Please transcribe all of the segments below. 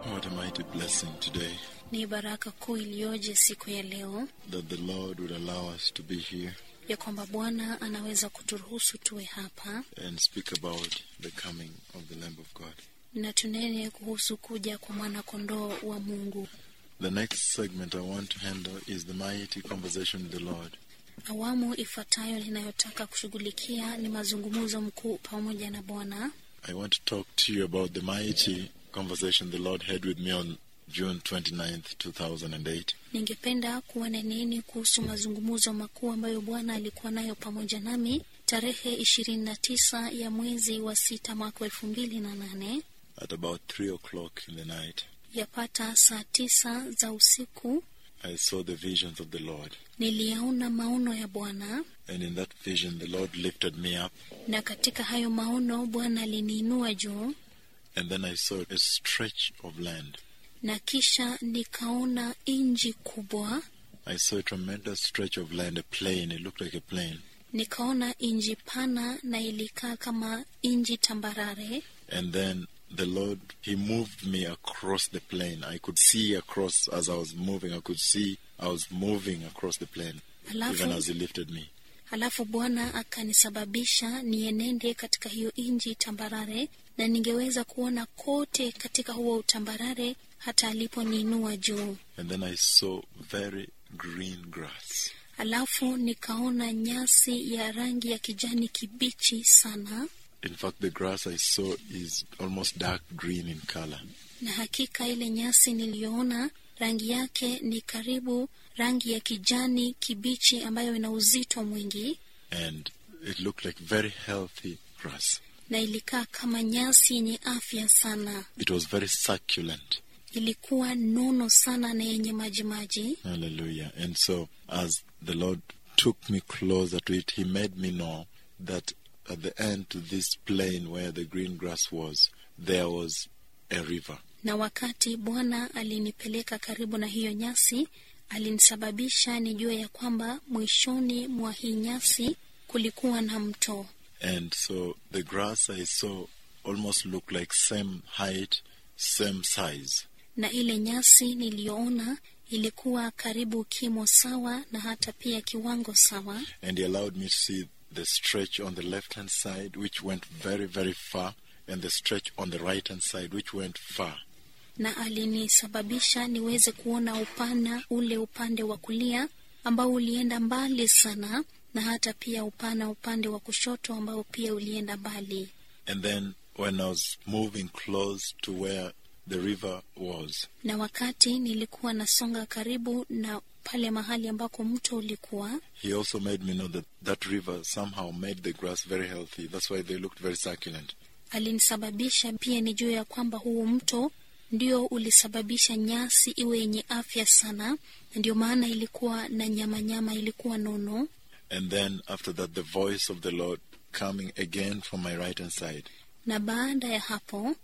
What a mighty blessing today Ni baraka kuu iliyoje siku ya leo that the Lord would allow us to be here ya kwamba Bwana anaweza kuturuhusu tuwe hapa and speak about the coming of the Lamb of God. na tunene kuhusu kuja kwa mwana-kondoo wa Mungu. The next segment I want to handle is the mighty conversation with the Lord. Awamu ifuatayo ninayotaka kushughulikia ni mazungumzo mkuu pamoja na Bwana. I want to talk to you about the mighty conversation the Lord had with me on June 29th, 2008. Ningependa kuwaneneni kuhusu mazungumzo makuu ambayo Bwana alikuwa nayo pamoja nami tarehe ishirini na tisa ya mwezi wa sita mwaka wa elfu mbili na nane At about 3 o'clock in the night, yapata saa tisa za usiku. I saw the visions of the Lord. Niliyaona maono ya Bwana, And in that vision, the Lord lifted me up. na katika hayo maono Bwana aliniinua juu, And then I saw a stretch of land. na kisha nikaona inji kubwa, I saw a tremendous stretch of land, a plain. It looked like a plain. nikaona inji pana na ilikaa kama inji tambarare, And then the Lord, He moved me across the plain. I could see across as I was moving. I could see I was moving across the plain, Alafu- even as He lifted me. Halafu Bwana akanisababisha nienende katika hiyo inji tambarare, na ningeweza kuona kote katika huo utambarare hata aliponiinua juu. And then I saw very green grass. Halafu nikaona nyasi ya rangi ya kijani kibichi sana, In fact, the grass I saw is almost dark green in color. na hakika ile nyasi niliyoona rangi yake ni karibu rangi ya kijani kibichi ambayo ina uzito mwingi, And it looked like very healthy grass. na ilikaa kama nyasi yenye afya sana. It was very succulent. Ilikuwa nono sana na yenye majimaji. Hallelujah. And so, as the Lord took me closer to it, He made me know that at the end to this plain where the green grass was, there was a river. Na wakati Bwana alinipeleka karibu na hiyo nyasi, alinisababisha nijue ya kwamba mwishoni mwa hii nyasi kulikuwa na mto, And so the grass I saw almost looked like same height, same size. na ile nyasi niliyoona ilikuwa karibu kimo sawa na hata pia kiwango sawa, And He allowed me to see the stretch on the left hand side, which went very, very far, and the stretch on the right hand side, which went far. na alinisababisha niweze kuona upana ule upande wa kulia ambao ulienda mbali sana, na hata pia upana upande wa kushoto ambao pia ulienda mbali. And then when I was moving close to where the river was, Na wakati nilikuwa nasonga karibu na pale mahali ambako mto ulikuwa, He also made me know that that river somehow made the grass very healthy. That's why they looked very succulent. alinisababisha pia nijue ya kwamba huu mto ndio ulisababisha nyasi iwe yenye afya sana, na ndio maana ilikuwa na nyama nyama, ilikuwa nono. And then after that, the voice of the Lord coming again from my right hand side. Na baada ya hapo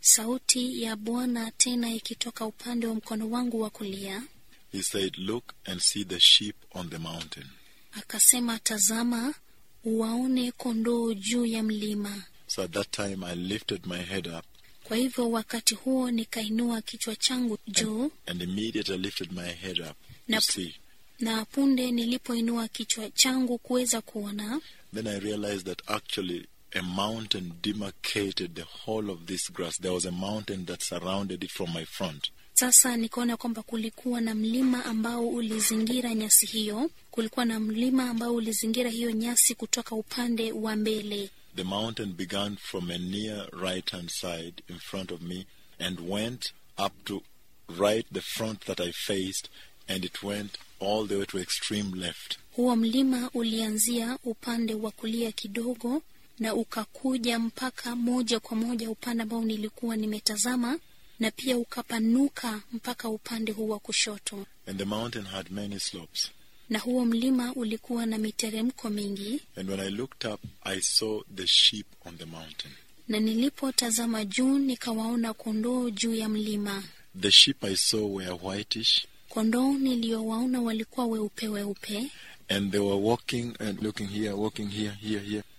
sauti ya Bwana tena ikitoka upande wa mkono wangu wa kulia, He said, Look and see the sheep on the mountain. akasema, tazama, uwaone kondoo juu ya mlima. So at that time, I lifted my head up Kwa hivyo wakati huo nikainua kichwa changu juu, and immediately I lifted my head up to Nap- see. na punde nilipoinua kichwa changu kuweza kuona, Then I realized that actually a mountain demarcated the whole of this grass. There was a mountain that surrounded it from my front. sasa nikaona kwamba kulikuwa na mlima ambao ulizingira nyasi hiyo. Kulikuwa na mlima ambao ulizingira hiyo nyasi kutoka upande wa mbele. The mountain began from a near right hand side in front of me and went up to right the front that I faced and it went all the way to extreme left. Huo mlima ulianzia upande wa kulia kidogo na ukakuja mpaka moja kwa moja upande ambao nilikuwa nimetazama, na pia ukapanuka mpaka upande huu wa kushoto. And the mountain had many slopes. Na huo mlima ulikuwa na miteremko mingi, And when I looked up, I saw the sheep on the mountain. na nilipotazama juu nikawaona kondoo juu ya mlima. The sheep I saw were whitish Kondoo niliyowaona walikuwa weupe weupe, and they were walking and looking here, walking here, here, here.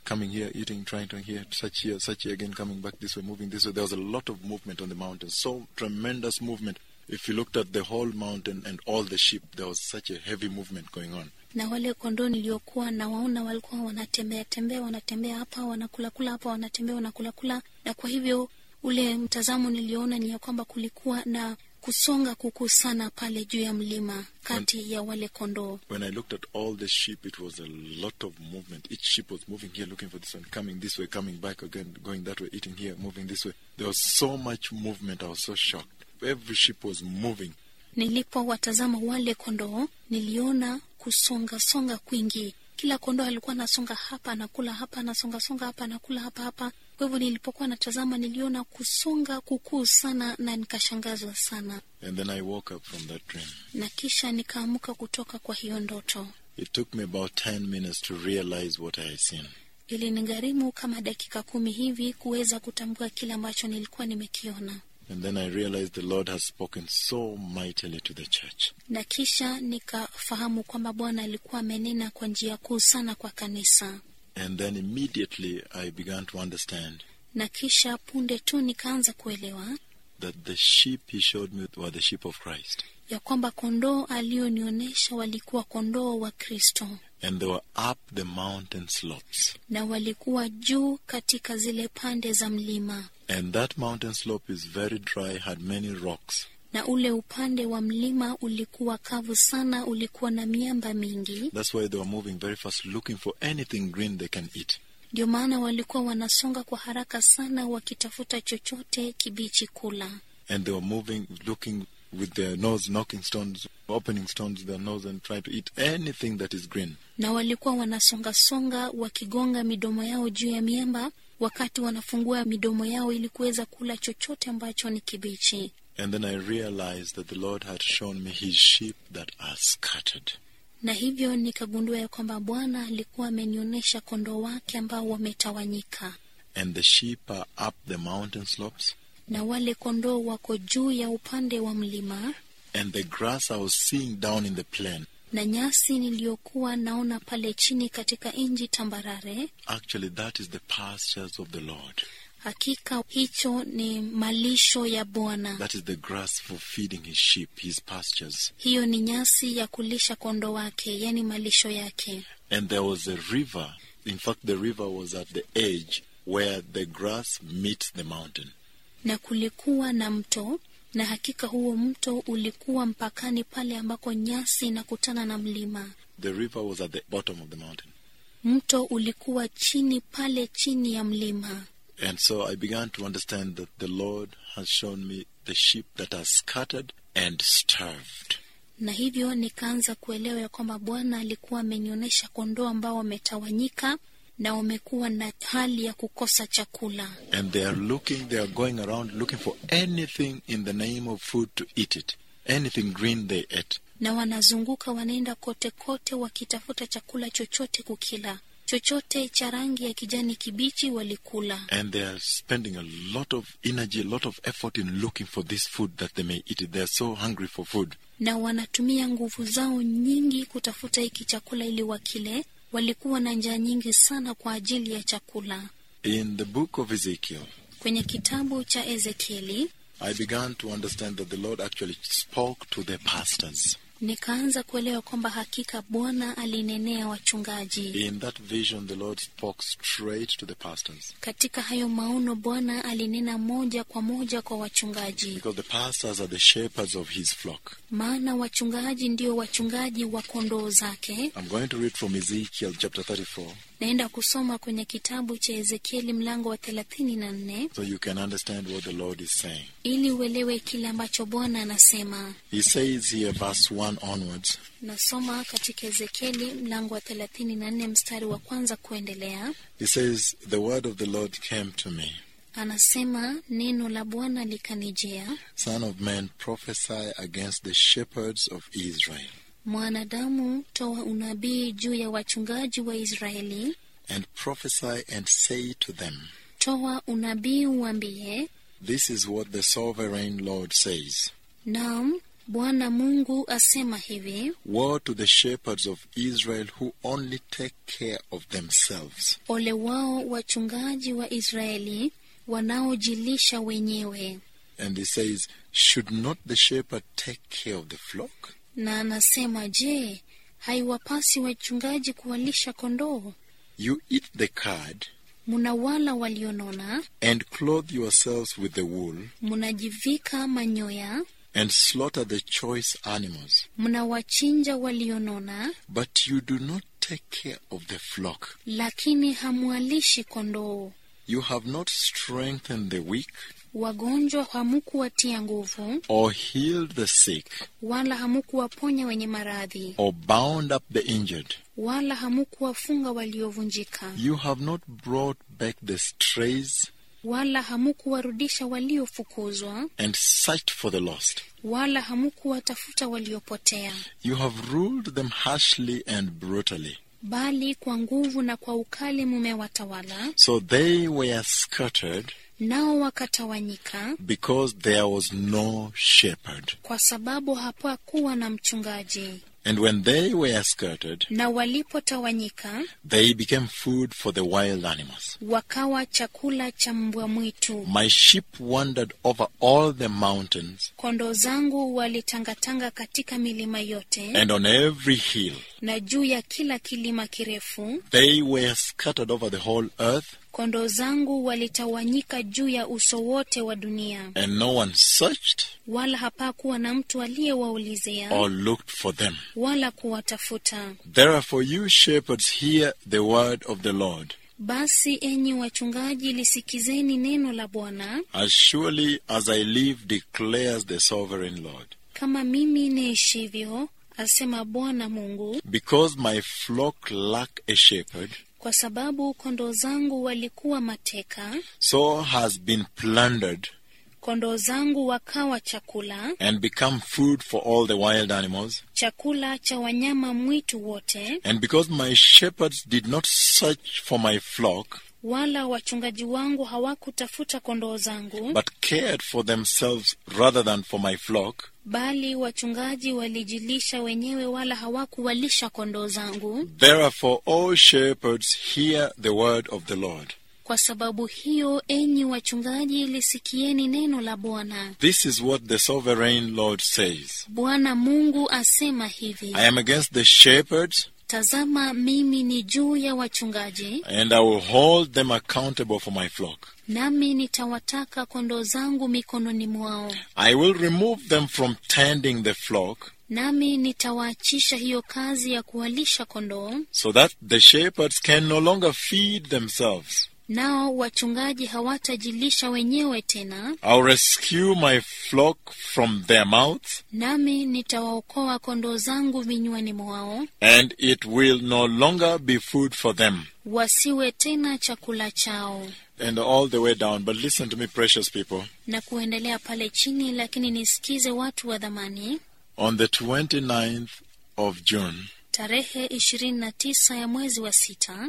coming here, eating, trying to here, such here, such here, again coming back this way, moving this way. There was a lot of movement on the mountain, so tremendous movement. If you looked at the whole mountain and all the sheep, there was such a heavy movement going on. na wale kondoo niliokuwa nawaona walikuwa wanatembea tembea wanatembea hapa wanakulakula hapa wanatembea wanakulakula na kwa hivyo ule mtazamo niliona ni ya kwamba kulikuwa na kusonga kukuu sana pale juu ya mlima kati ya wale kondoo When I looked at all the sheep, it was a lot of movement. Each sheep was moving here, looking for this one, coming this way, coming back again, going that way, eating here, moving this way. There was so much movement. I was so shocked. Every sheep was moving. nilipowatazama wale kondoo niliona kusonga songa kwingi kila kondoo alikuwa anasonga hapa anakula hapa anasonga songa hapa anakula hapa hapa kwa hivyo nilipokuwa natazama niliona kusonga kukuu sana na nikashangazwa sana And then I woke up from that dream. na kisha nikaamuka kutoka kwa hiyo ndoto It took me about 10 minutes to realize what I had seen. ilinigharimu kama dakika kumi hivi kuweza kutambua kile ambacho nilikuwa nimekiona And then I realized the Lord has spoken so mightily to the church. na kisha nikafahamu kwamba bwana alikuwa amenena kwa njia kuu sana kwa kanisa And then immediately I began to understand na kisha punde tu nikaanza kuelewa that the sheep he showed me were the sheep of Christ. ya kwamba kondoo alionionyesha walikuwa kondoo wa kristo And they were up the mountain slopes. na walikuwa juu katika zile pande za mlima And that mountain slope is very dry, had many rocks. na ule upande wa mlima ulikuwa kavu sana ulikuwa na miamba mingi That's why they were moving very fast, looking for anything green they can eat. ndio maana walikuwa wanasonga kwa haraka sana wakitafuta chochote kibichi kula And they were moving, looking with their nose, knocking stones, opening stones with their nose, and trying to eat anything that is green. na walikuwa wanasongasonga wakigonga midomo yao juu ya miamba wakati wanafungua midomo yao ili kuweza kula chochote ambacho ni kibichi And then I realized that the Lord had shown me his sheep that are scattered. na hivyo nikagundua ya kwamba bwana alikuwa amenionyesha kondoo wake ambao wametawanyika And the sheep are up the mountain slopes, na wale kondoo wako juu ya upande wa mlima and the grass I was seeing down in the plain. na nyasi niliyokuwa naona pale chini katika nji tambarare Actually, that is the pastures of the Lord. hakika hicho ni malisho ya bwana That is the grass for feeding his sheep, his pastures. hiyo ni nyasi ya kulisha kondoo wake yani malisho yake And there was a river. In fact, the river was at the edge where the grass meets the mountain. na kulikuwa na mto na hakika huo mto ulikuwa mpakani pale ambako nyasi inakutana na mlima The river was at the bottom of the mountain. mto ulikuwa chini pale chini ya mlima And so I began to understand that the Lord has shown me the sheep that are scattered and starved. na hivyo nikaanza kuelewa ya kwamba bwana alikuwa amenionyesha kondoo ambao wametawanyika na wamekuwa na hali ya kukosa chakula And they are looking, they are going around looking for anything in the name of food to eat it. Anything green they ate. na wanazunguka wanaenda kote kote wakitafuta chakula chochote kukila chochote cha rangi ya kijani kibichi walikula And they are spending a lot of energy, a lot of effort in looking for this food that they may eat it. They are so hungry for food. na wanatumia nguvu zao nyingi kutafuta hiki chakula ili wakile walikuwa na njaa nyingi sana kwa ajili ya chakula In the book of Ezekiel, kwenye kitabu cha ezekieli I began to understand that the Lord actually spoke to the pastors. nikaanza kuelewa kwamba hakika bwana alinenea wachungaji In that vision, the Lord spoke straight to the pastors. katika hayo maono bwana alinena moja kwa moja kwa wachungaji Because the pastors are the shepherds of his flock. maana wachungaji ndio wachungaji wa kondoo zake I'm going to read from Ezekiel chapter 34 naenda kusoma kwenye kitabu cha ezekieli mlango wa thelathini na nne so you can understand what the Lord is saying. ili uelewe kile ambacho bwana anasema He says here, verse 1 onwards, nasoma katika ezekieli mlango wa thelathini na nne mstari wa kwanza kuendelea He says, The word of the Lord came to me. anasema neno la bwana likanijia Son of man, prophesy against the shepherds of Israel, mwanadamu toa unabii juu ya wachungaji wa israeli and prophesy and say to them, toa unabii uambie This is what the sovereign Lord says. naam Bwana Mungu asema hivi: Woe to the shepherds of Israel who only take care of themselves. ole wao wachungaji wa Israeli wanaojilisha wenyewe. And he says, Should not the shepherd take care of the flock? Na anasema je, haiwapasi wachungaji kuwalisha kondoo? You eat the cud Munawala walionona, and clothe yourselves with the wool munajivika manyoya, and slaughter the choice animals, mnawachinja walionona, but you do not take care of the flock. lakini hamwalishi kondoo. You have not strengthened the weak Wagonjwa hamukuwatia nguvu, or healed the sick wala hamukuwaponya wenye maradhi, or bound up the injured. wala hamukuwafunga waliovunjika, You have not brought back the strays wala hamukuwarudisha waliofukuzwa, and searched for the lost. wala hamukuwatafuta waliopotea, You have ruled them harshly and brutally. bali kwa nguvu na kwa ukali mumewatawala, So they were scattered nao wakatawanyika, because there was no shepherd. kwa sababu hapakuwa na mchungaji. And when they were scattered, Na walipotawanyika, they became food for the wild animals. wakawa chakula cha mbwa mwitu. My sheep wandered over all the mountains Kondoo zangu walitangatanga katika milima yote and on every hill. na juu ya kila kilima kirefu. They were scattered over the whole earth, Kondoo zangu walitawanyika juu ya uso wote wa dunia, and no one searched wala hapakuwa na mtu aliyewaulizia or looked for them. wala kuwatafuta. Therefore, you shepherds, hear the word of the Lord. Basi enyi wachungaji, lisikizeni neno la Bwana. As surely as I live, declares the sovereign Lord. Kama mimi niishivyo, asema Bwana Mungu, Because my flock lack a shepherd, kwa sababu kondoo zangu walikuwa mateka, so has been plundered kondoo zangu wakawa chakula, and become food for all the wild animals. chakula cha wanyama mwitu wote, And because my shepherds did not search for my flock, wala wachungaji wangu hawakutafuta kondoo zangu, but cared for themselves rather than for my flock, bali wachungaji walijilisha wenyewe, wala hawakuwalisha kondoo zangu. therefore, all shepherds, hear the word of the Lord. Kwa sababu hiyo, enyi wachungaji, lisikieni neno la Bwana. This is what the sovereign Lord says Bwana Mungu asema hivi: I am against the shepherds, Tazama, mimi ni juu ya wachungaji, and I will hold them accountable for my flock. nami nitawataka kondoo zangu mikononi mwao, I will remove them from tending the flock, nami nitawaachisha hiyo kazi ya kuwalisha kondoo, so that the shepherds can no longer feed themselves. nao wachungaji hawatajilisha wenyewe tena, I'll rescue my flock from their mouths, nami nitawaokoa kondoo zangu vinywani mwao, and it will no longer be food for them. wasiwe tena chakula chao. And all the way down. But listen to me, precious people. Na kuendelea pale chini, lakini nisikize watu wa dhamani, On the 29th of June, tarehe ishirini na tisa ya mwezi wa sita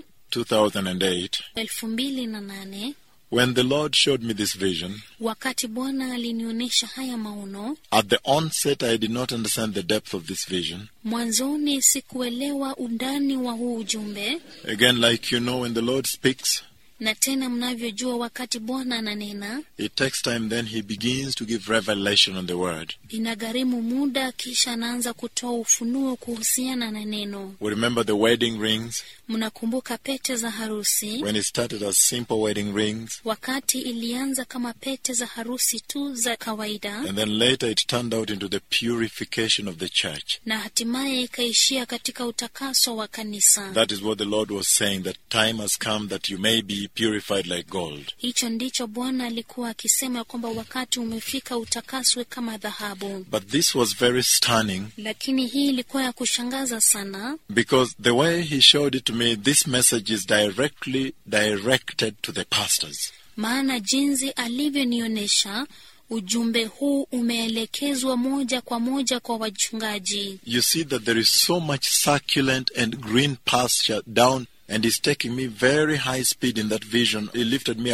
2008, elfu mbili na nane when the Lord showed me this vision, wakati Bwana alinionyesha haya maono, at the onset I did not understand the depth of this vision. mwanzoni sikuelewa undani wa huu ujumbe, Again, like you know, when the Lord speaks, na tena mnavyojua, wakati Bwana ananena it takes time, then He begins to give revelation on the word. inagharimu muda, kisha anaanza kutoa ufunuo kuhusiana na neno. We remember the wedding rings, Mnakumbuka pete za harusi, when it started as simple wedding rings, wakati ilianza kama pete za harusi tu za kawaida, and then later it turned out into the purification of the church. na hatimaye ikaishia katika utakaso wa kanisa. That is what the Lord was saying, that time has come that you may be purified like gold. Hicho ndicho Bwana alikuwa akisema kwamba wakati umefika utakaswe kama dhahabu. But this was very stunning Lakini hii ilikuwa ya kushangaza sana, because the way He showed it to me, this message is directly directed to the pastors. maana jinsi alivyonionyesha ujumbe huu umeelekezwa moja kwa moja kwa wachungaji. You see that there is so much succulent and green pasture down, and it's taking me very high speed in that vision. It lifted me above,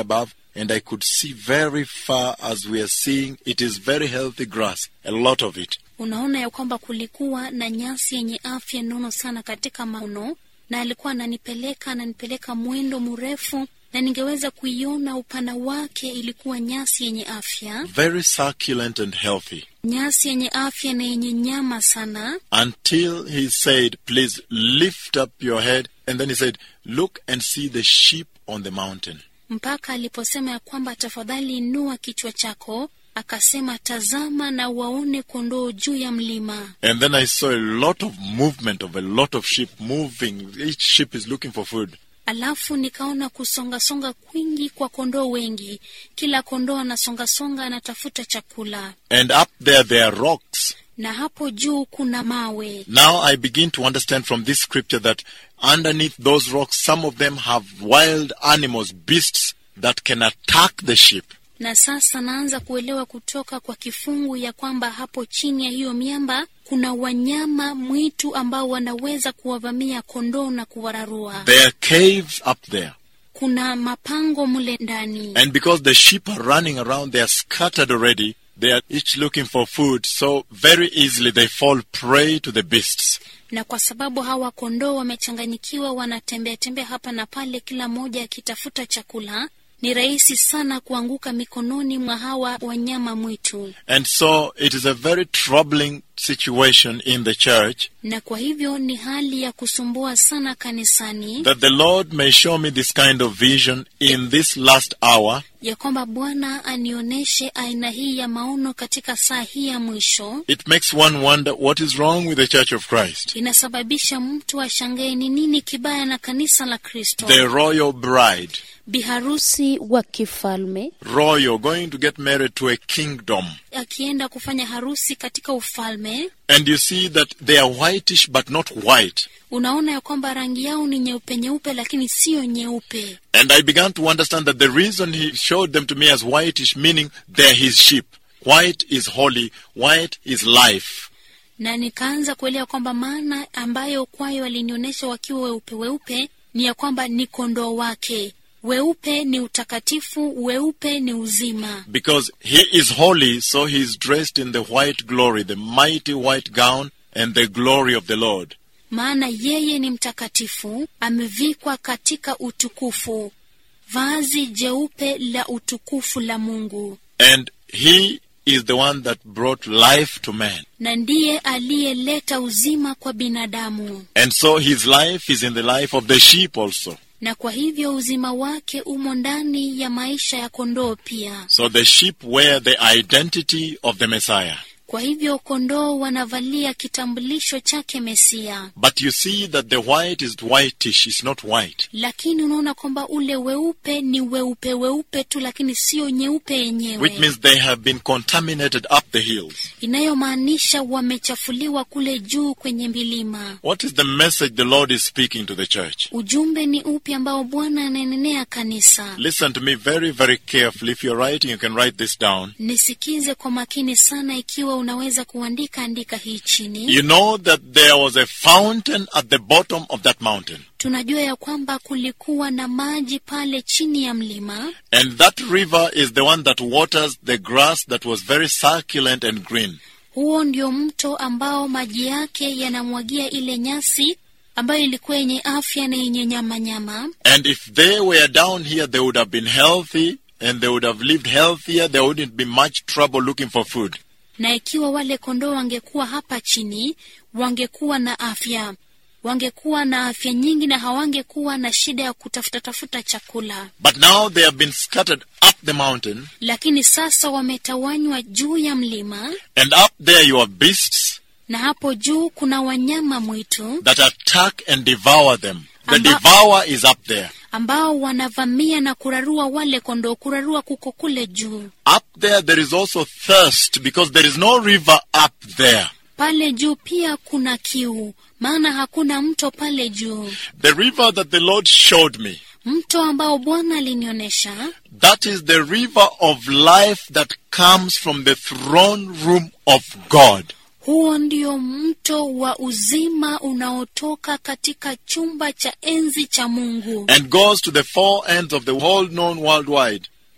and I could see very far as we are seeing it is very healthy grass, a lot of it. Unaona ya kwamba kulikuwa na nyasi yenye afya nono sana katika maono, na alikuwa ananipeleka ananipeleka mwendo mrefu, na ningeweza kuiona upana wake. Ilikuwa nyasi yenye afya, Very succulent and healthy. nyasi yenye afya na yenye nyama sana, Until he said, Please lift up your head. And then he said, Look and see the sheep on the mountain. mpaka aliposema ya kwamba tafadhali inua kichwa chako, akasema tazama na waone kondoo juu ya mlima. And then I saw a lot of movement of a lot of sheep moving. Each sheep is looking for food. Alafu nikaona kusongasonga kwingi kwa kondoo wengi, kila kondoo anasongasonga anatafuta chakula, And up there, there are rocks. na hapo juu kuna mawe. Now I begin to understand from this scripture that underneath those rocks, some of them have wild animals, beasts that can attack the sheep. Na sasa naanza kuelewa kutoka kwa kifungu ya kwamba hapo chini ya hiyo miamba kuna wanyama mwitu ambao wanaweza kuwavamia kondoo na kuwararua. There are caves up there. Kuna mapango mle ndani, And because the sheep are running around, they are scattered already. They are each looking for food, so very easily they fall prey to the beasts. na kwa sababu hawa kondoo wamechanganyikiwa, wanatembea tembea hapa na pale, kila mmoja akitafuta chakula, ni rahisi sana kuanguka mikononi mwa hawa wanyama mwitu. And so it is a very troubling situation in the church Na kwa hivyo ni hali ya kusumbua sana kanisani, that the Lord may show me this kind of vision in this last hour ya kwamba Bwana anionyeshe aina hii ya maono katika saa hii ya mwisho. It makes one wonder what is wrong with the Church of Christ. Inasababisha mtu ashangae ni nini kibaya na kanisa la Kristo. The royal bride, Biharusi wa kifalme royal, going to get married to a kingdom. akienda kufanya harusi katika ufalme And you see that they are whitish but not white. unaona ya kwamba rangi yao ni nyeupe nyeupe, lakini siyo nyeupe. And I began to understand that the reason he showed them to me as whitish, meaning they're his sheep. White is holy, white is life. Na nikaanza kuelewa kwamba maana ambayo kwayo walinionyesha wakiwa weupe weupe ni ya kwamba ni kondoo wake. Weupe ni utakatifu, weupe ni uzima. Because he is holy, so he is dressed in the white glory, the mighty white gown and the glory of the Lord. Maana yeye ni mtakatifu, amevikwa katika utukufu, vazi jeupe la utukufu la Mungu, And he is the one that brought life to man. na ndiye aliyeleta uzima kwa binadamu. And so his life is in the life of the sheep also. na kwa hivyo uzima wake umo ndani ya maisha ya kondoo pia. So the sheep wear the identity of the Messiah. Kwa hivyo kondoo wanavalia kitambulisho chake Mesia, But you see that the white is whitish, it's not white. lakini unaona kwamba ule weupe ni weupe weupe tu, lakini sio nyeupe Which yenyewe, means they have been contaminated up the hills. inayomaanisha wamechafuliwa kule juu kwenye milima. What is the message the Lord is speaking to the church? Ujumbe ni upi ambao Bwana ananenea kanisa? Listen to me very, very carefully. If you're writing, you can write this down. Nisikize kwa makini sana, ikiwa unaweza kuandika, andika hii chini. You know that there was a fountain at the bottom of that mountain. Tunajua ya kwamba kulikuwa na maji pale chini ya mlima, And that river is the one that waters the grass that was very succulent and green. huo ndio mto ambao maji yake yanamwagia ile nyasi ambayo ilikuwa yenye afya na yenye nyama nyama. And if they were down here, they would have been healthy and they would have lived healthier. There wouldn't be much trouble looking for food. Na ikiwa wale kondoo wangekuwa hapa chini, wangekuwa na afya, wangekuwa na afya nyingi na hawangekuwa na shida ya kutafuta tafuta chakula. But now they have been scattered up the mountain, Lakini sasa wametawanywa juu ya mlima, and up there you have beasts na hapo juu kuna wanyama mwitu that attack and devour them. The Amba- devourer is up there. ambao wanavamia na kurarua wale kondoo. Kurarua kuko kule juu. Up there, there is also thirst because there is no river up there. Pale juu pia kuna kiu, maana hakuna mto pale juu. The river that the Lord showed me, Mto ambao Bwana alinionyesha, that is the river of life that comes from the throne room of God. huo ndio mto wa uzima unaotoka katika chumba cha enzi cha Mungu and goes to the four ends of the whole known worldwide.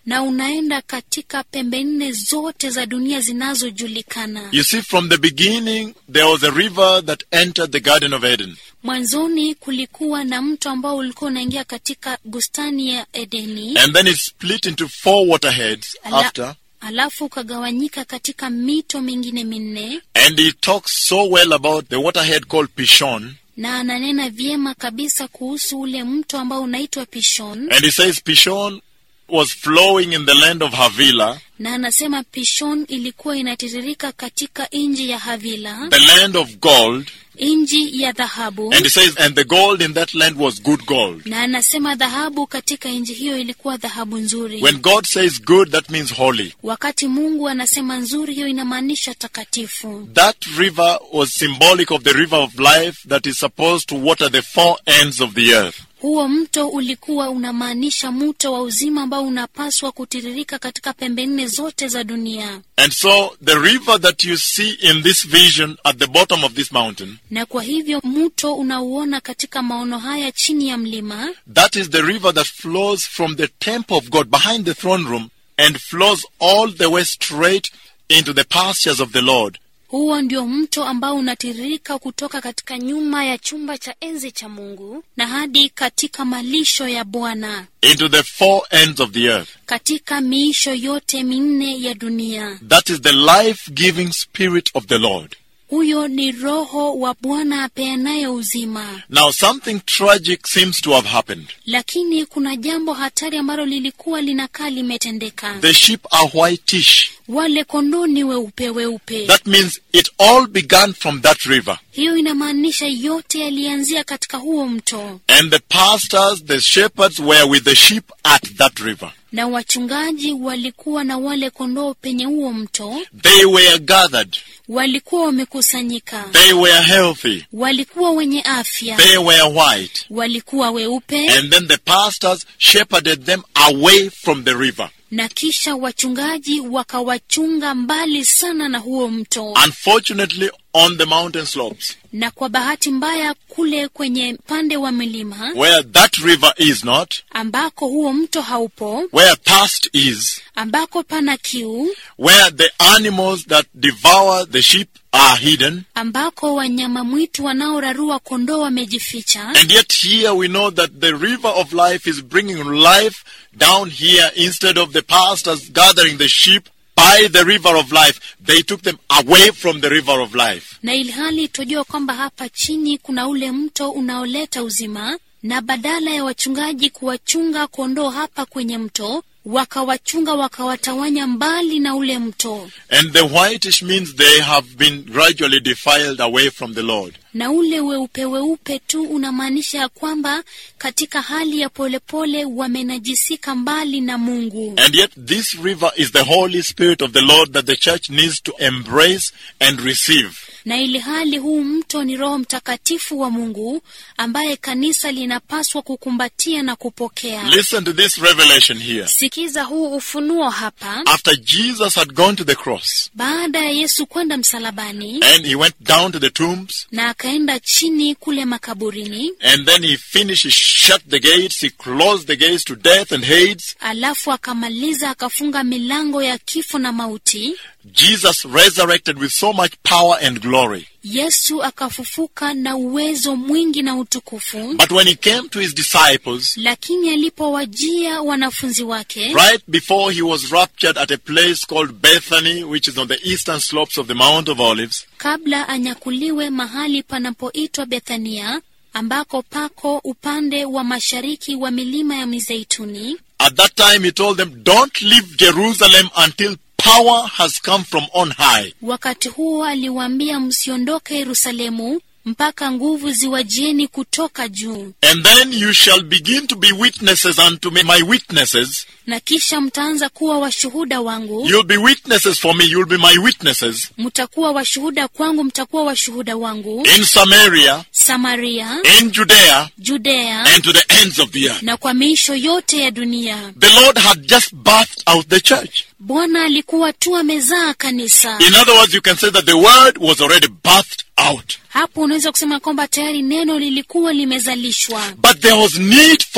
na unaenda katika pembe nne zote za dunia zinazojulikana. You see, from the beginning, there was a river that entered the Garden of Eden. Mwanzoni kulikuwa na mto ambao ulikuwa unaingia katika bustani ya Edeni, And then it split into four waterheads Ala- after. alafu ukagawanyika katika mito mingine minne, And he talks so well about the waterhead called Pishon. na ananena vyema kabisa kuhusu ule mto ambao unaitwa Pishon, And he says Pishon was flowing in the land of Havilah, na anasema Pishon ilikuwa inatiririka katika nchi ya Havila, the land of gold. nchi ya dhahabu. And he says, and the gold in that land was good gold. na anasema dhahabu katika nchi hiyo ilikuwa dhahabu nzuri. When God says good, that means holy. Wakati Mungu anasema nzuri, hiyo inamaanisha takatifu. That river was symbolic of the river of life that is supposed to water the four ends of the earth. Huo mto ulikuwa unamaanisha mto wa uzima ambao unapaswa kutiririka katika pembe nne zote za dunia. And so the river that you see in this vision at the bottom of this mountain, Na kwa hivyo mto unauona katika maono haya chini ya mlima, that is the river that flows from the temple of God behind the throne room and flows all the way straight into the pastures of the Lord. huo ndio mto ambao unatiririka kutoka katika nyuma ya chumba cha enzi cha Mungu na hadi katika malisho ya Bwana, into the four ends of the earth. katika miisho yote minne ya dunia. That is the life giving spirit of the Lord. Huyo ni Roho wa Bwana apeanaye uzima. Now, something tragic seems to have happened. Lakini kuna jambo hatari ambalo lilikuwa linakaa limetendeka. The sheep are whitish. Wale kondoo ni weupe weupe. That means it all began from that river. Hiyo inamaanisha yote yalianzia katika huo mto, And the pastors, the shepherds were with the sheep at that river. na wachungaji walikuwa na wale kondoo penye huo mto, They were gathered. walikuwa wamekusanyika, They were healthy. walikuwa wenye afya, They were white. walikuwa weupe, And then the pastors shepherded them away from the river. na kisha wachungaji wakawachunga mbali sana na huo mto. Unfortunately, on the mountain slopes, na kwa bahati mbaya kule kwenye pande wa milima where that river is not, ambako huo mto haupo, where thirst is, ambako pana kiu, where the animals that devour the sheep are hidden. ambako wanyama mwitu wanaorarua kondoo wamejificha. And yet here we know that the river of life is bringing life down here instead of the pastors gathering the sheep by the river of life. They took them away from the river of life. Na ilhali tujua kwamba hapa chini kuna ule mto unaoleta uzima, na badala ya wachungaji kuwachunga kondoo hapa kwenye mto, wakawachunga wakawatawanya mbali na ule mto. And the whitish means they have been gradually defiled away from the Lord. na ule weupe weupe tu unamaanisha ya kwamba katika hali ya polepole wamenajisika mbali na Mungu. And yet this river is the Holy Spirit of the Lord that the church needs to embrace and receive. Na ili hali huu mto ni Roho Mtakatifu wa Mungu ambaye kanisa linapaswa kukumbatia na kupokea. Listen to this revelation here. Sikiza huu ufunuo hapa. After Jesus had gone to the cross Baada ya Yesu kwenda msalabani and he went down to the tombs na akaenda chini kule makaburini, and then he finished, he shut the gates, he closed the gates to death and Hades. alafu akamaliza akafunga milango ya kifo na mauti. Jesus resurrected with so much power and glory. Yesu akafufuka na uwezo mwingi na utukufu. But when he came to his disciples, Lakini alipowajia wanafunzi wake right before he was raptured at a place called Bethany, which is on the eastern slopes of the Mount of Olives, kabla anyakuliwe mahali panapoitwa Bethania, ambako pako upande wa mashariki wa milima ya Mizeituni, at that time he told them, Don't leave Jerusalem until power has come from on high. wakati huo aliwaambia, msiondoke Yerusalemu mpaka nguvu ziwajieni kutoka juu, And then you shall begin to be witnesses unto me, my witnesses. na kisha mtaanza kuwa washuhuda wangu. You'll be witnesses for me, you'll be my witnesses Mtakuwa washuhuda kwangu, mtakuwa washuhuda wangu in Samaria, Samaria, in Judea, Judea and to the ends of the earth. na kwa miisho yote ya dunia. The Lord had just birthed out the church. Bwana alikuwa tu amezaa kanisa. In other words, you can say that the word was already birthed out. Hapo unaweza kusema kwamba tayari neno lilikuwa limezalishwa, But there was need for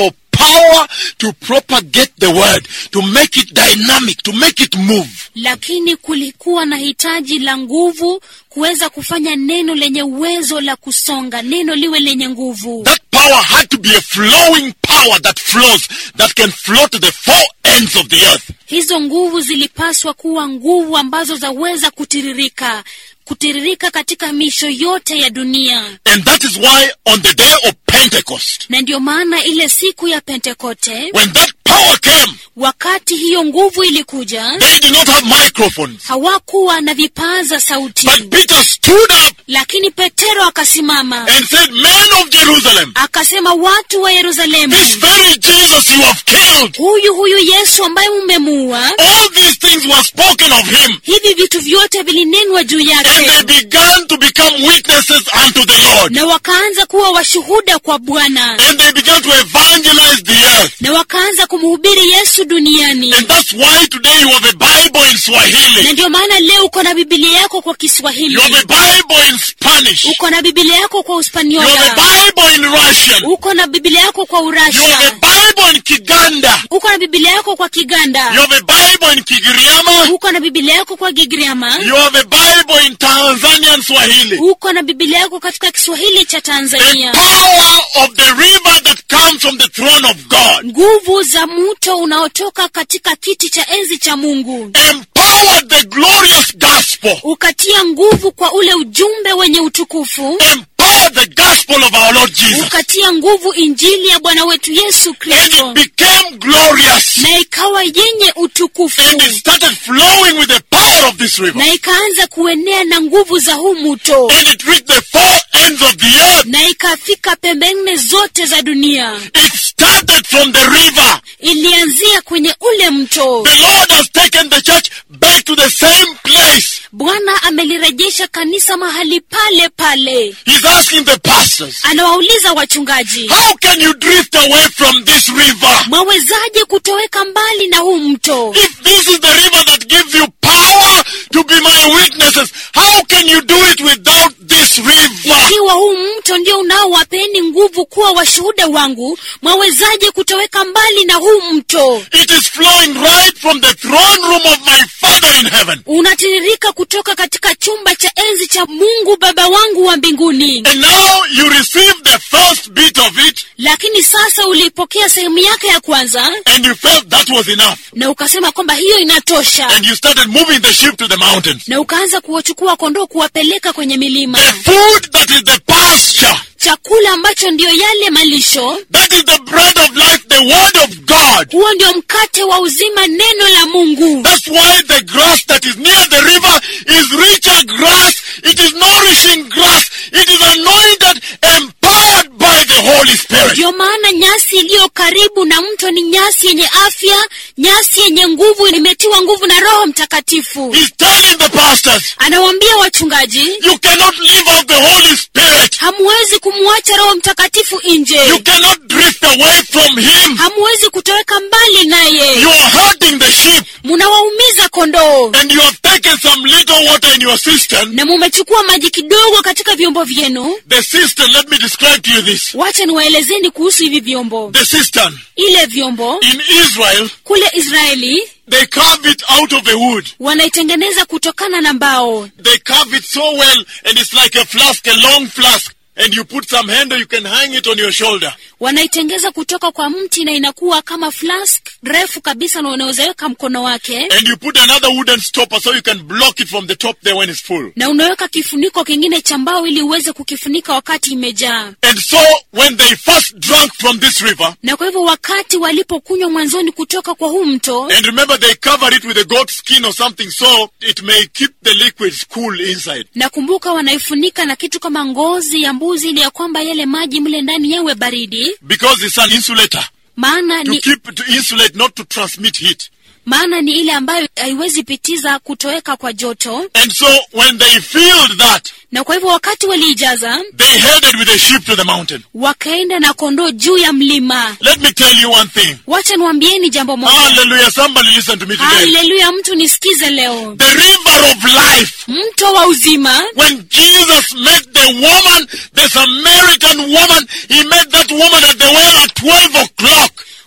power to propagate the word, to make it dynamic, to make it move. lakini kulikuwa na hitaji la nguvu kuweza kufanya neno lenye uwezo la kusonga neno liwe lenye nguvu That power had to be a flowing power that flows, that can flow to the four ends of the earth. hizo nguvu zilipaswa kuwa nguvu ambazo zaweza kutiririka kutiririka katika misho yote ya dunia And that is why on the day of Pentecost, na ndiyo maana ile siku ya pentekote when that power came, wakati hiyo nguvu ilikuja they did not have microphones. hawakuwa na vipaza sauti But Peter stood up lakini petero akasimama and said, Men of Jerusalem, akasema watu wa yerusalemu this very Jesus you have killed, huyu huyu yesu ambaye mumemuua all these things were spoken of him. hivi vitu vyote vilinenwa juu And yake they began to become witnesses unto the Lord. na wakaanza kuwa washuhuda kwa bwana And they began to evangelize the earth. na wakaanza kumhubiri yesu duniani And that's why today you have a Bible in Swahili. na ndio maana leo uko na bibilia yako kwa kiswahili You have a Bible in Spanish. uko na bibilia yako kwa You have a uspaniola Bible in Russian. uko na bibilia yako kwa You have a urasha Bible in Kiganda. uko na bibilia yako kwa You kiganda have a Bible in Kigiriama. uko na bibilia yako kwa gigriama You have a Bible in Tanzanian Swahili. uko na bibilia yako katika kiswahili cha The tanzania power of the river that comes from the throne of God nguvu za mto unaotoka katika kiti cha enzi cha mungu empowered the glorious gospel. ukatia nguvu kwa ule ujumbe wenye utukufu Empowered the gospel of our Lord Jesus. ukatia nguvu injili ya bwana wetu yesu And kristo it became glorious. na ikawa yenye utukufu And it started flowing with the power of this river. na ikaanza kuenea na nguvu za huu mto And it reached the four ends of the earth. na ikafika pembe nne zote za dunia It started from the river. ilianzia kwenye ule mto The Lord has taken the church back to the same place. bwana amelirejesha kanisa mahali pale pale He's asking the pastors, anawauliza wachungaji how can you drift away from this river? mwawezaje kutoweka mbali na huu mto If this is the river that gives you power to be my witnesses, how can you do it without this river? ikiwa huu mto ndio unaowapeni nguvu kuwa washuhuda wangu mwawezaje kutoweka mbali na huu mto It is flowing right from the throne room of my Father in heaven. unatiririka kutoka katika chumba cha enzi cha mungu baba wangu wa mbinguni And now you receive the first bit of it lakini sasa uliipokea sehemu yake ya kwanza and you felt that was enough. na ukasema kwamba hiyo inatosha And you started moving the sheep to the mountains. na ukaanza kuwachukua kondoo kuwapeleka kwenye milima The food that is the pasture, chakula ambacho ndiyo yale malisho that is the bread of life, the word of God. huo ndio mkate wa uzima neno la mungu That's why the grass that is near the river is richer grass. It is nourishing grass. It is anointed, empowered by the Holy Spirit. ndiyo maana nyasi iliyo karibu na mto ni nyasi yenye afya nyasi yenye nguvu imetiwa nguvu na roho mtakatifu He's telling the pastors, anawaambia wachungaji you cannot leave out the Holy Spirit. hamuwezi kumwacha roho mtakatifu You nje cannot drift away from Him. hamuwezi kutoweka mbali naye You are hurting the sheep munawaumiza kondoo and you have taken some little water in your cistern. na mumechukua maji kidogo katika vyombo vyenu The cistern, let me describe to you this. wacha niwaelezeni kuhusu hivi vyombo The cistern ile vyombo in Israel, kule israeli they carve it out of the wood. wanaitengeneza kutokana na mbao They carve it so well, and it's like a flask, a long flask. And you put some handle, you can hang it on your shoulder. wanaitengeza kutoka kwa mti na inakuwa kama flask refu kabisa na unawezaweka mkono wake And you put another wooden stopper so you can block it from the top there when it's full. na unaweka kifuniko kingine cha mbao ili uweze kukifunika wakati imejaa And so, when they first drank from this river, na kwa hivyo wakati walipokunywa mwanzoni kutoka kwa huu mto and remember they covered it with a goat skin or something so it may keep the liquids cool inside. nakumbuka wanaifunika na kitu kama ngozi ya mbuzi ili ya kwamba yale maji mle ndani yawe baridi Because it's an insulator. maana To ni, keep, to insulate, not to transmit heat. maana ni ile ambayo haiwezi pitiza kutoweka kwa joto And so, when they filled that, na kwa hivyo wakati waliijaza they headed with the sheep to the mountain. wakaenda na kondoo juu ya mlima Let me tell you one thing. wacha niwambieni jambo moja Hallelujah. Somebody listen to me today. haleluya mtu nisikize leo The river of life. mto wa uzima When Jesus met the woman, the Samaritan woman, he met that woman at the well at 12 o'clock.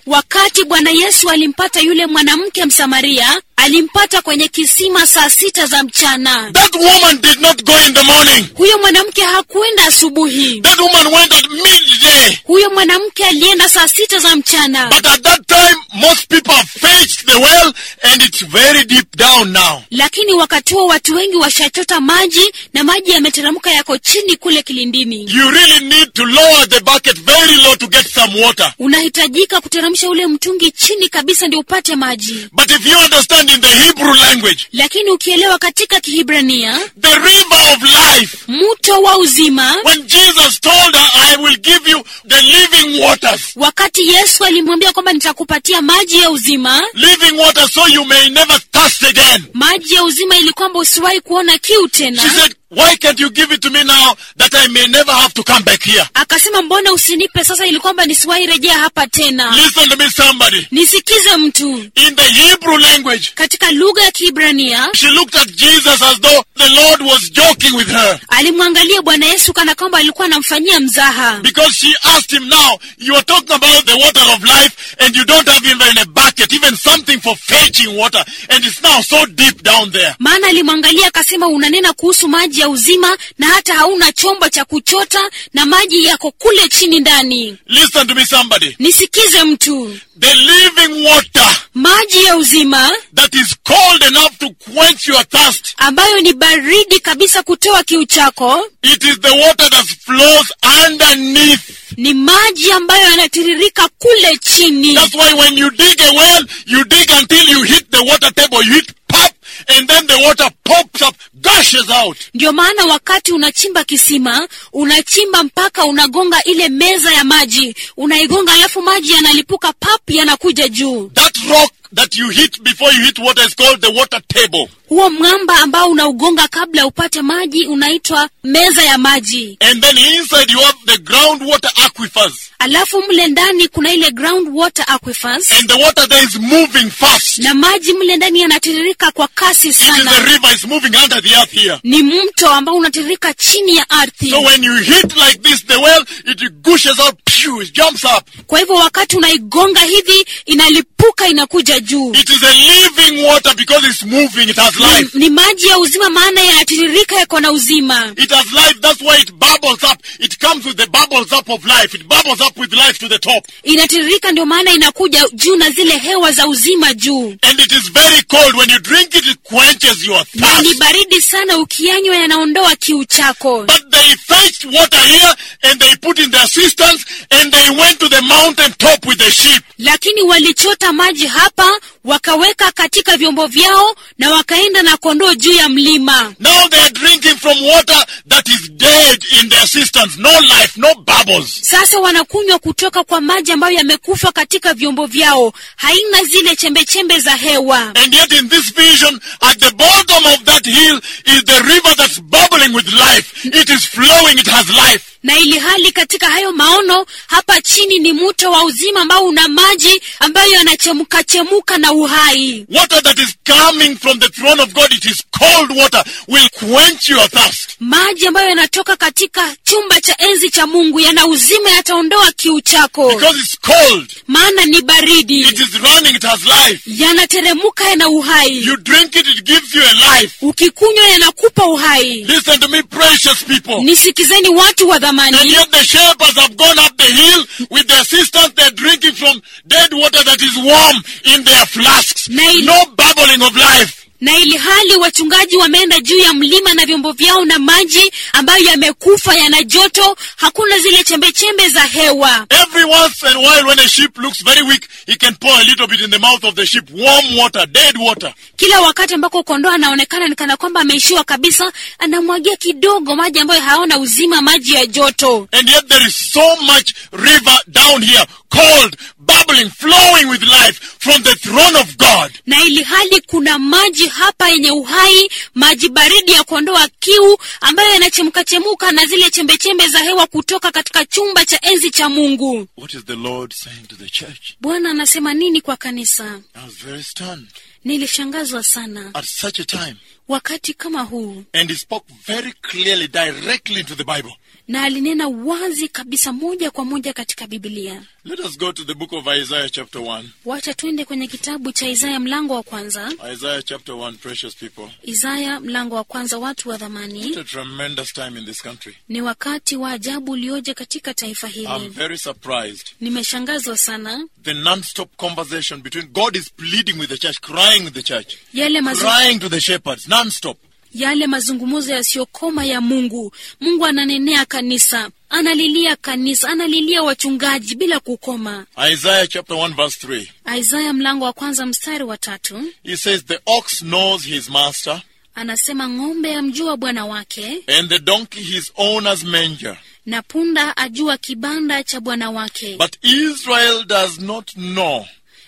wakati bwana yesu alimpata yule mwanamke msamaria alimpata kwenye kisima saa sita za mchana That woman did not go in the morning. huyo mwanamke hakuenda asubuhi That woman went at midday. huyo mwanamke alienda saa sita za mchana But at that time, most people have fetched the well and it's very deep down now. lakini wakati huo watu wengi washachota maji na maji yameteremka yako chini kule kilindini You really need to lower the bucket very low to get some water. unahitajika kuteremsha ule mtungi chini kabisa ndio upate maji But if you understand in the Hebrew language, lakini ukielewa katika kihibrania the river of life, mto wa uzima when Jesus told her, I will give you the living waters, wakati yesu alimwambia kwamba nitakupatia maji ya uzima living water so you may never thirst again. maji ya uzima ili kwamba usiwahi kuona kiu She tena said, Why can't you give it to me now that I may never have to come back here? akasema mbona usinipe sasa ili kwamba nisiwahi rejea hapa tena Listen to me, somebody. nisikize mtu In the Hebrew language, katika lugha ya kihibrania she looked at Jesus as though the Lord was joking with her. alimwangalia bwana yesu kana kwamba alikuwa anamfanyia mzaha Because she asked him now, you are talking about the water of life and you don't have even a bucket, even something for fetching water. And it's now so deep down there. maana alimwangalia akasema unanena kuhusu maji ya uzima na hata hauna chombo cha kuchota na maji yako kule chini ndani Listen to me, somebody. nisikize mtu The living water maji ya uzima that is cold enough to quench your thirst. ambayo ni baridi kabisa kutoa kiu chako It is the water that flows underneath. ni maji ambayo yanatiririka kule chini That's why when you dig a well, you dig until you hit the water table, you hit pop, and then the water pops up, gushes out. ndio maana wakati unachimba kisima unachimba mpaka unagonga ile meza ya maji unaigonga alafu maji yanalipuka pap yanakuja juu That rock that you hit before you hit water is called the water table. huo mwamba ambao unaugonga kabla upate maji unaitwa meza ya maji And then inside you have the groundwater aquifers. alafu mle ndani kuna ile ground water aquifers And the water there is moving fast. na maji mle ndani yanatiririka kwa kasi It is a sana river, it's moving under the earth here. ni mto ambao unatiririka chini ya ardhi So when you hit like this, the well, it gushes out, pew, it jumps up. kwa hivyo wakati unaigonga hivi inalipuka inakuja juu It is a living water because it's moving, it has life. ni, ni maji ya uzima maana yanatiririka yako na uzima It has life, that's why it bubbles up. It comes with the bubbles up of life. It bubbles up with life to the top. inatiririka ndio maana inakuja juu na zile hewa za uzima juu And it is very cold. When you drink it, it quenches your na ni thirst. baridi sana ukianywa yanaondoa kiu chako But they fetched water here and they put in their cisterns and they went to the mountain top with the sheep. lakini walichota maji hapa wakaweka katika vyombo vyao na wakaenda na kondoo juu ya mlima Now they are drinking from water that is dead in their cisterns. No life, no bubbles. sasa wanakunywa kutoka kwa maji ambayo yamekufa katika vyombo vyao haina zile chembechembe za hewa And yet in this vision, at the bottom of that hill is the river that's bubbling with life. It is flowing, it has life. na ili hali katika hayo maono hapa chini ni mto wa uzima ambao una maji ambayo yanachemka chemuka na uhai Water that is coming from the throne of God, it is cold water, will quench your thirst. maji ambayo yanatoka katika chumba cha enzi cha mungu yana uzima yataondoa kiu chako Because it's cold. maana ni baridi It is running, it has life. yanateremuka yana uhai You drink it, it gives you a life. ukikunywa yanakupa uhai Listen to me, precious people. nisikizeni watu wa And dhamani yet the shepherds have gone up the hill with their sisters. They're drinking from dead water that is warm in their flasks. Nail. No bubbling of life. na ili hali wachungaji wameenda juu ya mlima na vyombo vyao na maji ambayo yamekufa yana joto hakuna zile chembechembe za hewa Every once in a while, when a sheep looks very weak, he can pour a little bit in the mouth of the sheep. Warm water, dead water. kila wakati ambako kondoo anaonekana ni kana kwamba ameishiwa kabisa anamwagia kidogo maji ambayo haona uzima maji ya joto And yet there is so much river down here, cold, bubbling, flowing with life from the throne of God. na ili hali kuna maji hapa yenye uhai maji baridi ya kuondoa kiu ambayo yanachemkachemuka na zile chembechembe za hewa kutoka katika chumba cha enzi cha mungu What is the Lord saying to the church? bwana anasema nini kwa kanisa I was very stunned. Nilishangazwa sana at such a time. wakati kama huu, And he spoke very clearly, directly into the Bible. na alinena wazi kabisa, moja kwa moja katika Biblia. Let us go to the book of Isaiah, chapter 1. Wacha twende kwenye kitabu cha Isaya mlango wa kwanza. Isaiah, chapter 1, precious people. Isaya mlango wa kwanza. Watu wa dhamani, What a tremendous time in this country. ni wakati wa ajabu ulioje katika taifa I'm hili. very surprised. Nimeshangazwa sana The non-stop conversation between God is pleading with the church, crying with the church, yale mazu, crying to the shepherds, non-stop. yale mazungumzo yasiyokoma ya Mungu. Mungu ananenea kanisa, analilia kanisa, analilia wachungaji bila kukoma. Isaiah chapter 1 verse 3. Isaya mlango wa kwanza mstari wa tatu He says, The ox knows his master, anasema ng'ombe amjua bwana wake and the donkey his owner's manger. na punda ajua kibanda cha bwana wake, But Israel does not know.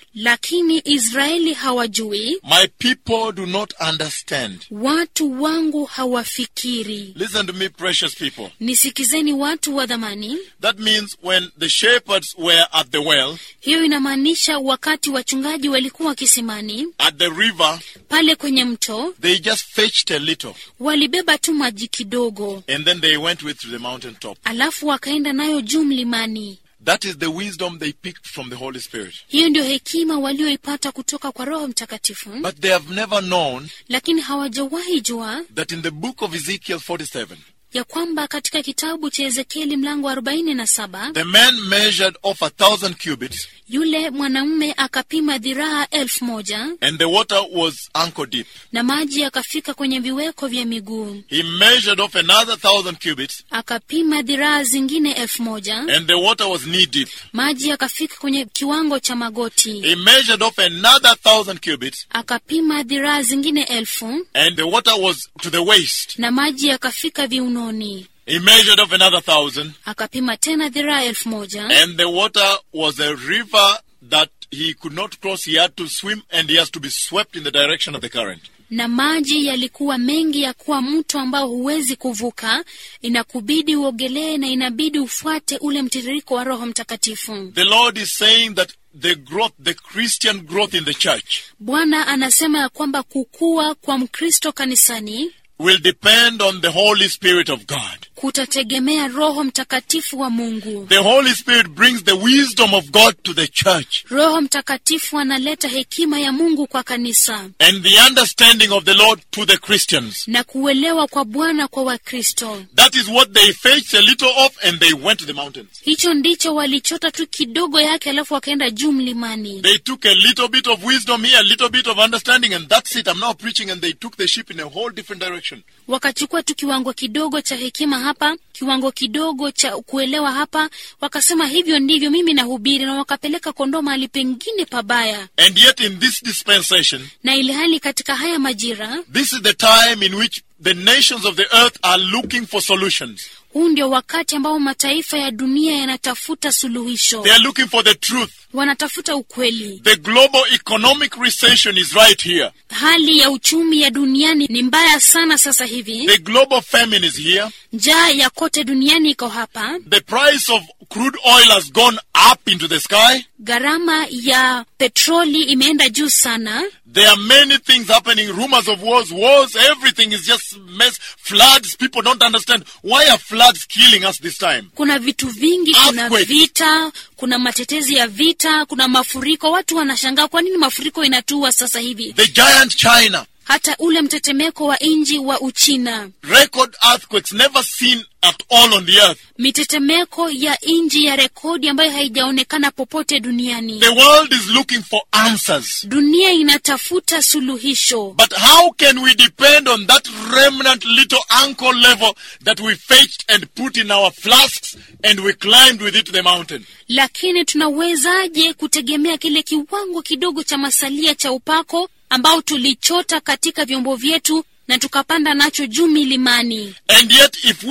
lakini Israeli hawajui, My people do not understand. watu wangu hawafikiri. Listen to me, precious people. Nisikizeni watu wa dhamani. That means when the shepherds were at the well, Hiyo inamaanisha wakati wachungaji walikuwa kisimani at the river, pale kwenye mto, they just fetched a little, walibeba tu maji kidogo, and then they went with to the mountain top. alafu wakaenda nayo juu mlimani. That is the wisdom they picked from the Holy Spirit. Hiyo ndio hekima walioipata kutoka kwa Roho Mtakatifu, But they have never known lakini hawajawahi jua that in the book of Ezekiel 47, ya kwamba katika kitabu cha Ezekieli mlango wa arobaini na saba the man measured off a thousand cubits, yule mwanamume akapima dhiraa elfu moja and the water was ankle deep. na maji yakafika kwenye viweko vya miguu. He measured off another thousand cubits, Akapima dhiraa zingine elfu moja and the water was knee deep. maji yakafika kwenye kiwango cha magoti. He measured off another thousand cubits, Akapima dhiraa zingine elfu and the water was to the waist. na maji yakafika viunoni. He measured off another thousand, Akapima tena dhiraa elfu moja and the water was a river that he could not cross. He had to swim, and he has to be swept in the direction of the current. na maji yalikuwa mengi ya kuwa mto ambao huwezi kuvuka, inakubidi uogelee na inabidi ufuate ule mtiririko wa Roho Mtakatifu. The Lord is saying that the growth, the Christian growth in the church, Bwana anasema ya kwamba kukua kwa Mkristo kanisani will depend on the Holy Spirit of God. kutategemea Roho Mtakatifu wa Mungu. The Holy Spirit brings the wisdom of God to the church Roho Mtakatifu analeta hekima ya Mungu kwa kanisa and the understanding of the Lord to the Christians. na kuelewa kwa Bwana kwa Wakristo. That is what they fetched a little of and they went to the mountains. Hicho ndicho walichota tu kidogo yake, alafu wakaenda juu mlimani. They took a little bit of wisdom here, a little bit of understanding, and that's it. I'm now preaching, and they took the ship in a whole different direction. Wakachukua tu kiwango kidogo cha hekima hapa, kiwango kidogo cha kuelewa hapa, wakasema hivyo ndivyo mimi nahubiri, na wakapeleka kondoo mahali pengine pabaya. And yet, in this dispensation, Na ili hali katika haya majira, this is the time in which the nations of the earth are looking for solutions. huu ndio wakati ambao mataifa ya dunia yanatafuta suluhisho, They are looking for the truth. wanatafuta ukweli. The global economic recession is right here. Hali ya uchumi ya duniani ni mbaya sana sasa hivi. The global famine is here. Njaa ya kote duniani iko hapa. The price of crude oil has gone up into the sky. Gharama ya petroli imeenda juu sana. There are many things happening, rumors of wars, wars, everything is just mess. Floods, people don't understand. Why are floods killing us this time? Kuna vitu vingi, kuna Earthquake. vita, kuna matetezi ya vita, kuna mafuriko. Watu wanashangaa kwa nini mafuriko inatua sasa hivi. The giant China, Hata ule mtetemeko wa nchi wa Uchina, record earthquakes never seen at all on the earth. mitetemeko ya nchi ya rekodi ambayo haijaonekana popote duniani. The world is looking for answers. Dunia inatafuta suluhisho, But how can we depend on that remnant little ankle level that we fetched and put in our flasks and we climbed with it to the mountain? lakini tunawezaje kutegemea kile kiwango kidogo cha masalia cha upako ambao tulichota katika vyombo vyetu na tukapanda nacho juu milimani? And yet, if we had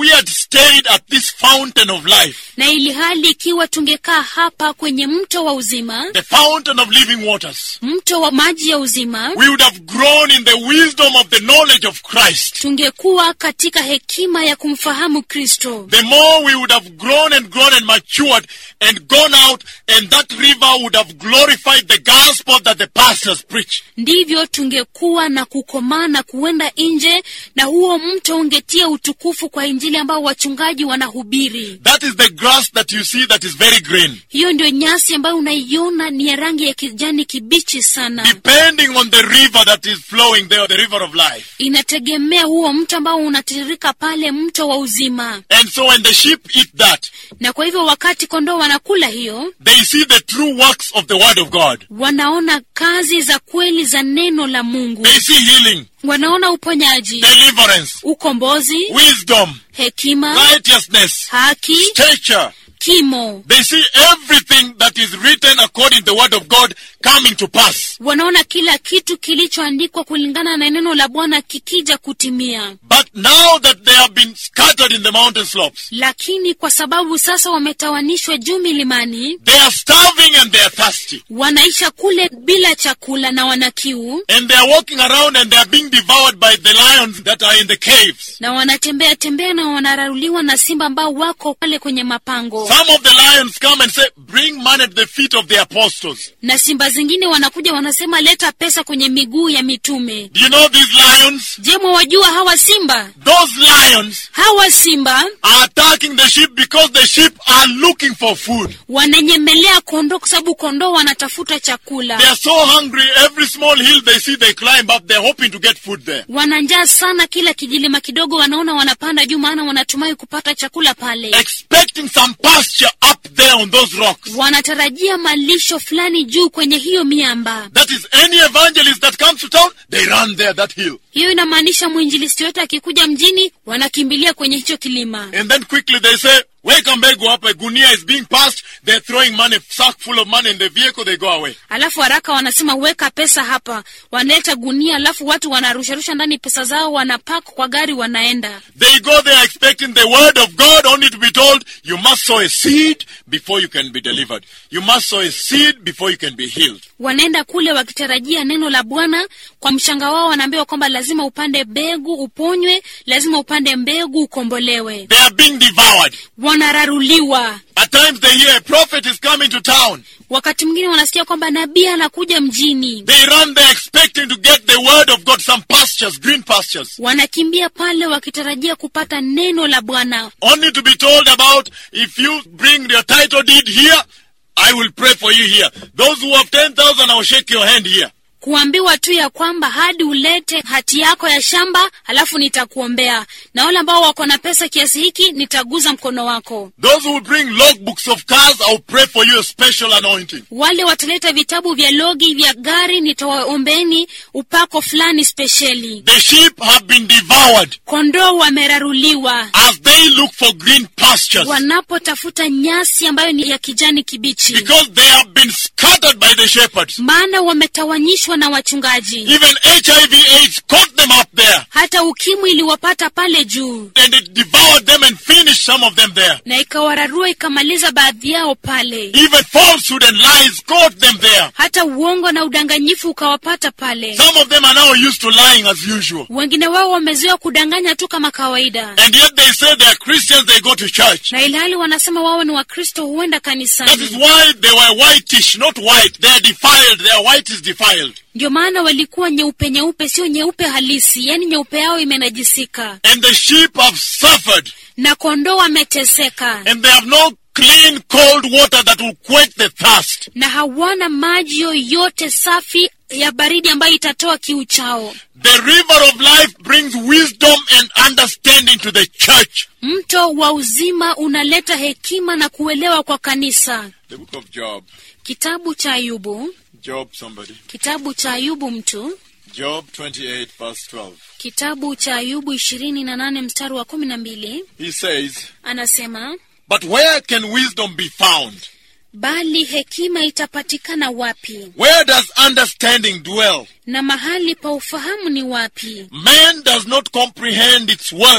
stayed at this fountain of life, na ili hali ikiwa tungekaa hapa kwenye mto wa uzima the fountain of living waters, mto wa maji ya uzima we would have grown in the wisdom of the knowledge of Christ. tungekuwa katika hekima ya kumfahamu kristo The more we would have grown and grown and matured and gone out, and that river would have glorified the gospel that the pastors preach. ndivyo tungekuwa na kukomaa na kuenda nje na huo mto ungetia utukufu kwa injili ambao wachungaji wanahubiri That is the grass that you see that is very green. hiyo ndio nyasi ambayo unaiona ni ya rangi ya kijani kibichi sana Depending on the river that is flowing there, the river of life. inategemea huo mto ambao unatiririka pale mto wa uzima And so when the sheep eat that, na kwa hivyo wakati kondoo wanakula hiyo they see the true works of the word of God. wanaona kazi za kweli za neno la mungu They see healing, wanaona uponyaji deliverance, ukombozi wisdom, hekima righteousness, haki stature. kimo They see everything that is written according to the word of God coming to pass. wanaona kila kitu kilichoandikwa kulingana na neno la bwana kikija kutimia But now that they have been scattered in the mountain slopes, lakini kwa sababu sasa wametawanishwa juu milimani they are starving and they are thirsty. wanaisha kule bila chakula na wana kiu And they are walking around and they are being devoured by the lions that are in the caves. na wanatembea tembea na wanararuliwa na simba ambao wako pale kwenye mapango Some of the lions come and say, Bring money at the feet of the apostles. na simba zingine wanakuja wanasema leta pesa kwenye miguu ya mitume Do you know these lions? je mwawajua hawa simba Those lions hawa simba are attacking the sheep because the sheep are looking for food. wananyemelea kondoo kwa sababu kondoo wanatafuta They chakula are so hungry, every small hill they see, they climb up. They're hoping to get food there. wana njaa sana kila kijilima kidogo wanaona wanapanda juu maana wanatumai kupata chakula pale Expecting some pasture up there on those rocks. wanatarajia malisho fulani juu kwenye hiyo miamba That is, any evangelist that comes to town, they run there, that hill. hiyo inamaanisha mwinjilisti yote akikuja mjini wanakimbilia kwenye hicho kilima And then quickly they say, Wake mbegu up, a gunia is being passed. They're throwing money, sack full of money in the vehicle, they go away. alafu haraka wanasema weka pesa hapa wanaleta gunia alafu watu wanarusharusha ndani pesa zao wanapak kwa gari wanaenda They go there expecting the word of God only to be told, you must sow a seed before you can be delivered. You must sow a seed before you can be healed. wanaenda kule wakitarajia neno la bwana kwa mshanga wao wanaambiwa kwamba lazima upande mbegu uponywe lazima upande mbegu ukombolewe They are being devoured. wanararuliwa At times they hear a prophet is coming to town. wakati mwingine wanasikia kwamba nabii anakuja mjini They run there expecting to get the word of God, some pastures, green pastures, wanakimbia pale wakitarajia kupata neno la bwana only to be told about if you bring your title deed here, I will pray for you here. Those who have 10,000, I will shake your hand here. kuambiwa tu ya kwamba hadi ulete hati yako ya shamba halafu nitakuombea na wale ambao wako na pesa kiasi hiki nitaguza mkono wako Those who will bring logbooks of cars, I will pray for you a special anointing. wale wataleta vitabu vya logi vya gari nitawaombeni upako fulani spesheli The sheep have been devoured kondoo wameraruliwa as they look for green pastures wanapotafuta nyasi ambayo ni ya kijani kibichi because they have been scattered by the shepherds. maana wametawanyishwa na wachungaji Even HIV AIDS caught them up there hata ukimwi iliwapata pale juu and it devoured them and finished some of them there. na ikawararua ikamaliza baadhi yao pale Even falsehood and lies caught them there. hata uongo na udanganyifu ukawapata pale Some of them are now used to lying as usual. wengine wao wamezoea kudanganya tu kama kawaida And yet they say they are Christians, they go to church. na ilhali wanasema wao ni wakristo huenda That is kanisani why they were whitish, not white. They are defiled. Their white is defiled. ndio maana walikuwa nyeupe nyeupe sio nyeupe halisi yaani nyeupe yao imenajisika And the sheep have suffered. na kondoo wameteseka And they have no clean, cold water that will quench the thirst. na hawana maji yoyote safi ya baridi ambayo itatoa kiu chao The river of life brings wisdom and understanding to the church. mto wa uzima unaleta hekima na kuelewa kwa kanisa The book of Job. kitabu cha ayubu Job, somebody. kitabu cha ayubu mtu Job 28, verse 12. kitabu cha ayubu ishirini na nane mstari wa kumi na mbili He says, anasema But where can wisdom be found? bali hekima itapatikana wapi Where does understanding dwell? na mahali pa ufahamu ni wapi Man does not comprehend its worth.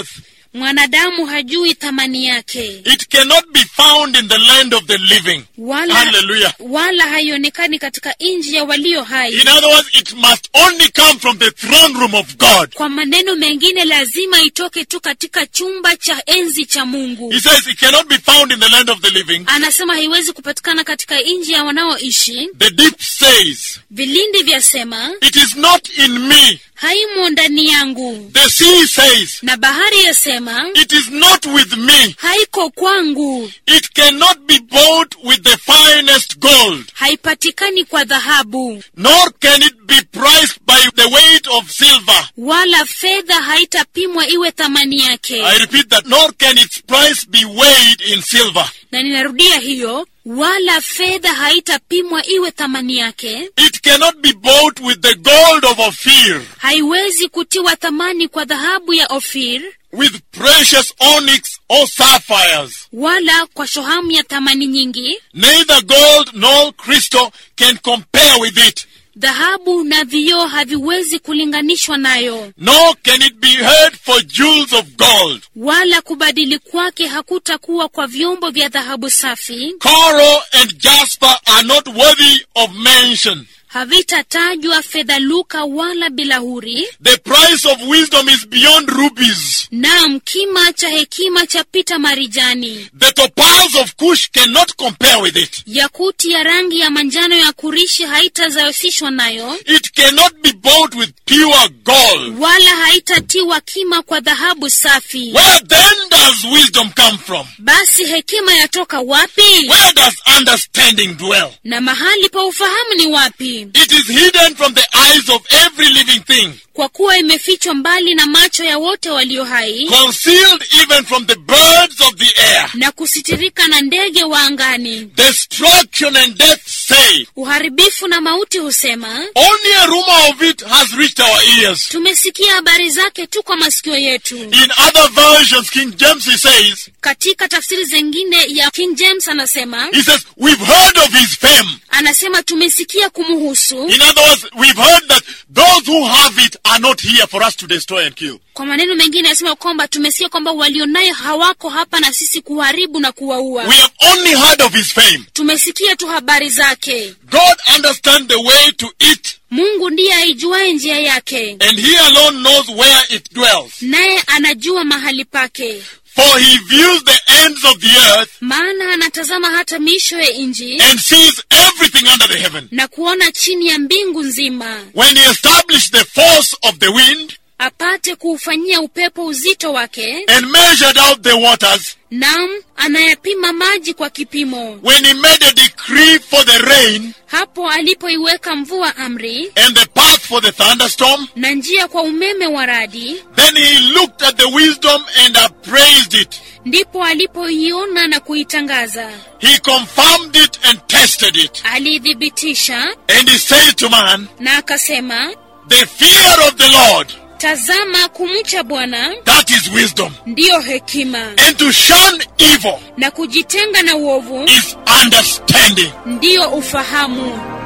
mwanadamu hajui thamani yake It cannot be found in the land of the living. wala, Hallelujah. wala haionekani katika nchi ya walio hai In other words, it must only come from the throne room of God. kwa maneno mengine lazima itoke tu katika chumba cha enzi cha mungu He says it cannot be found in the land of the living. anasema haiwezi kupatikana katika nchi ya wanaoishi The deep says, vilindi vyasema It is not in me. haimo ndani yangu The sea says, na bahari yasema It is not with me. haiko kwangu It cannot be bought with the finest gold, haipatikani kwa dhahabu nor can it be priced by the weight of silver. wala fedha haitapimwa iwe thamani yake I repeat that, nor can its price be weighed in silver. na ninarudia hiyo wala fedha haitapimwa iwe thamani yake It cannot be bought with the gold of Ophir, haiwezi kutiwa thamani kwa dhahabu ya ofir with precious onyx or sapphires. wala kwa shohamu ya thamani nyingi Neither gold nor crystal can compare with it, dhahabu na vioo haviwezi kulinganishwa nayo nor can it be heard for jewels of gold. wala kubadili kwake hakutakuwa kwa vyombo vya dhahabu safi Coral and jasper are not worthy of mention. havitatajwa fedha luka wala bilahuri The price of wisdom is beyond rubies. naam kima cha hekima chapita marijani The topaz of Cush cannot compare with it. yakuti ya rangi ya manjano ya kurishi haitazawesishwa nayo It cannot be bought with pure gold. wala haitatiwa kima kwa dhahabu safi Where then does wisdom come from? basi hekima yatoka wapi Where does understanding dwell? na mahali pa ufahamu ni wapi It is hidden from the eyes of every living thing, kwa kuwa imefichwa mbali na macho ya wote walio hai concealed even from the birds of the air. na kusitirika na ndege wa angani Destruction and death say, uharibifu na mauti husema only a rumor of it has reached our ears. tumesikia habari zake tu kwa masikio yetu In other versions, King James he says, katika tafsiri zingine ya king james anasema he says, we've heard of his fame. anasema tumesikia kumuhusu In other words, we've heard that those who have it are not here for us to destroy and kill. kwa maneno mengine anasema kwamba tumesikia kwamba walionayo hawako hapa na sisi kuharibu na kuwaua We have only heard of his fame. tumesikia tu habari zake God understands the way to it, mungu ndiye aijuaye njia yake and he alone knows where it dwells. naye anajua mahali pake For he views the ends of the earth maana anatazama hata miisho ya nji and sees everything under the heaven. na kuona chini ya mbingu nzima When he established the force of the wind apate kuufanyia upepo uzito wake and measured out the waters, nam anayapima maji kwa kipimo when he made a decree for the rain hapo alipoiweka mvua amri and the path for the thunderstorm, na njia kwa umeme wa radi then he looked at the wisdom and appraised it. ndipo alipoiona na kuitangaza He confirmed it and tested it. aliithibitisha And he said to man, na akasema The fear of the Lord, tazama kumcha bwana that is wisdom. ndiyo hekima And to shun evil na kujitenga na uovu is understanding. ndiyo ufahamu